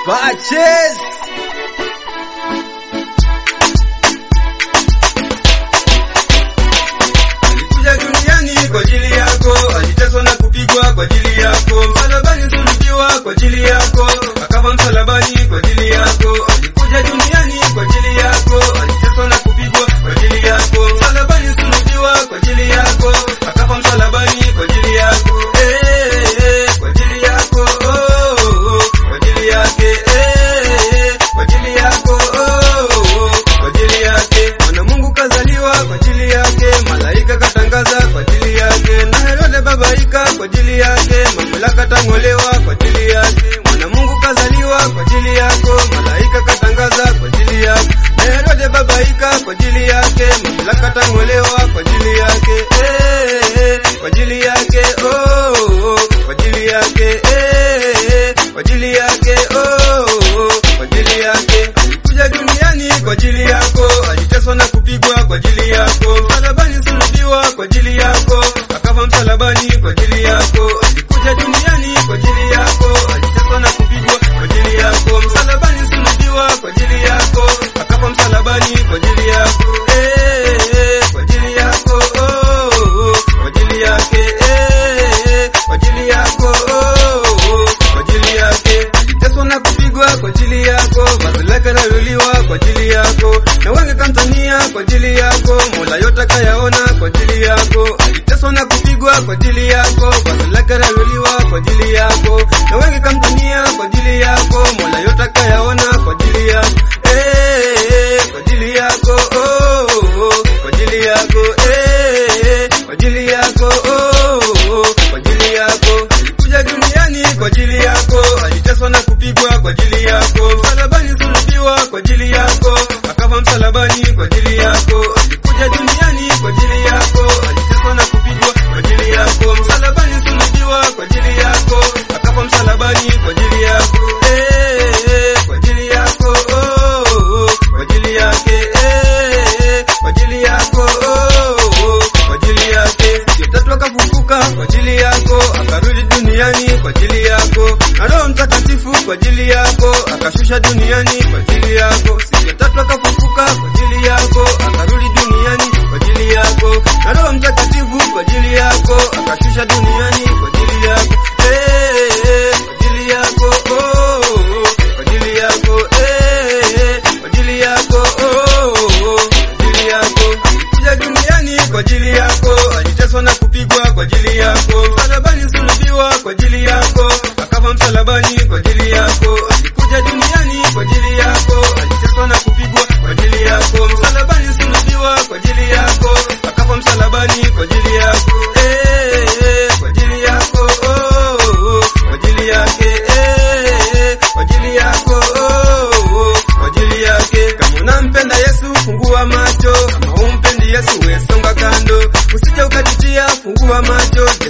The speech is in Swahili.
Purchase. Alikuja duniani kwa ajili yako, aliteswa na kupigwa kwa ajili yako, msalabani sulubiwa kwa ajili yako, akafa msalabani kwa ajili yako. Alikuja duniani kwa ajili yako, aliteswa na kupigwa kwa ajili yako, msalabani sulubiwa kwa ajili yako, akafa msalabani kwa ajili yako. Eh, eh, kwa ajili yako, oh, oh, kwa ajili yake, eh, eh, kwa ajili yako, oh, oh, kwa ajili yake. Mwana Mungu kazaliwa kwa ajili yake, malaika katangaza kwa ajili yake, na Herode babaika kwa ajili yake, mamlaka tang'olewa kwa ajili yake. Mwana Mungu kazaliwa kwa ajili yako, malaika katangaza kwa ajili yako, na Herode babaika kwa ajili yake, mamlaka tang'olewa kwa ajili yake. Eh, eh, kwa ajili yake, oh, oh, kwa ajili yake, eh, eh, kwa ajili yake, oh, oh, kwa ajili yake. Alikuja duniani kwa ajili yako, aliteswa na kupigwa kwa ajili yako, msalabani sulubiwa kwa ajili yako, akafa msalabani kwa ajili yako. Alikuja duniani kwa ajili yako, aliteswa na kupigwa kwa ajili yako, msalabani sulubiwa kwa ajili yako, akafa msalabani kwa ajili yako. Eh, eh, kwa ajili yako, oh, oh, kwa ajili yake, eh, eh, kwa ajili yako, oh, oh, kwa ajili yake. Aliteswa na kupigwa kwa ajili yako, vazi lake laluliwa kwa ajili yako, na wengi kamtania kwa ajili yako, Mola yote kayaona kwa ajili yako. Aliteswa na kupigwa kwa ajili yako, vazi lake laluliwa kwa ajili yako, na wengi kamtania kwa ajili yako, Mola yote kayaona kwa ajili yako. Eh, eh, kwa ajili yako, oh, oh, kwa ajili yako, eh, eh, kwa ajili yako, oh, oh, kwa ajili yako. Alikuja duniani kwa ajili yako, aliteswa na kupigwa kwa ajili yako, msalabani sulubiwa kwa ajili yako, akafa msalabani kwa ajili yako. Alikuja duniani kwa ajili yako, aliteswa na kupigwa kwa ajili yako, msalabani sulubiwa kwa ajili yako, akafa msalabani kwa ajili yako. Eh, eh, kwa ajili yako, oh, oh, kwa ajili yake, eh, eh, kwa ajili yako, oh, oh, kwa ajili yake. Siku ya tatu akafufuka kwa ajili yako, akarudi duniani kwa ajili yako, na Roho Mtakatifu kwa ajili yako, akashusha duniani kwa ajili yako. Siku ya tatu akafufuka kwa ajili yako, akarudi duniani kwa ajili yako, na Roho Mtakatifu kwa ajili yako, akashusha duniani kwa ajili yako. Eh, eh, kwa ajili yako, oh, oh, kwa ajili yako, eh, eh, kwa ajili yako, oh, oh, kwa ajili yako. Alikuja duniani kwa ajili yako, aliteswa na kupigwa kwa ajili yako, msalabani sulubiwa kwa ajili yako, akafa msalabani kwa ajili yako. Alikuja duniani kwa ajili yako, aliteswa na kupigwa kwa ajili yako, msalabani sulubiwa kwa ajili yako, akafa msalabani kwa ajili yako. Eh, eh, kwa ajili yako, oh, oh, kwa ajili yake, eh, eh, kwa ajili yako, oh, oh, kwa ajili yake. Kama unampenda Yesu, fungua macho. Kama humpendi Yesu, we songa kando, usije ukajitia. Fungua macho,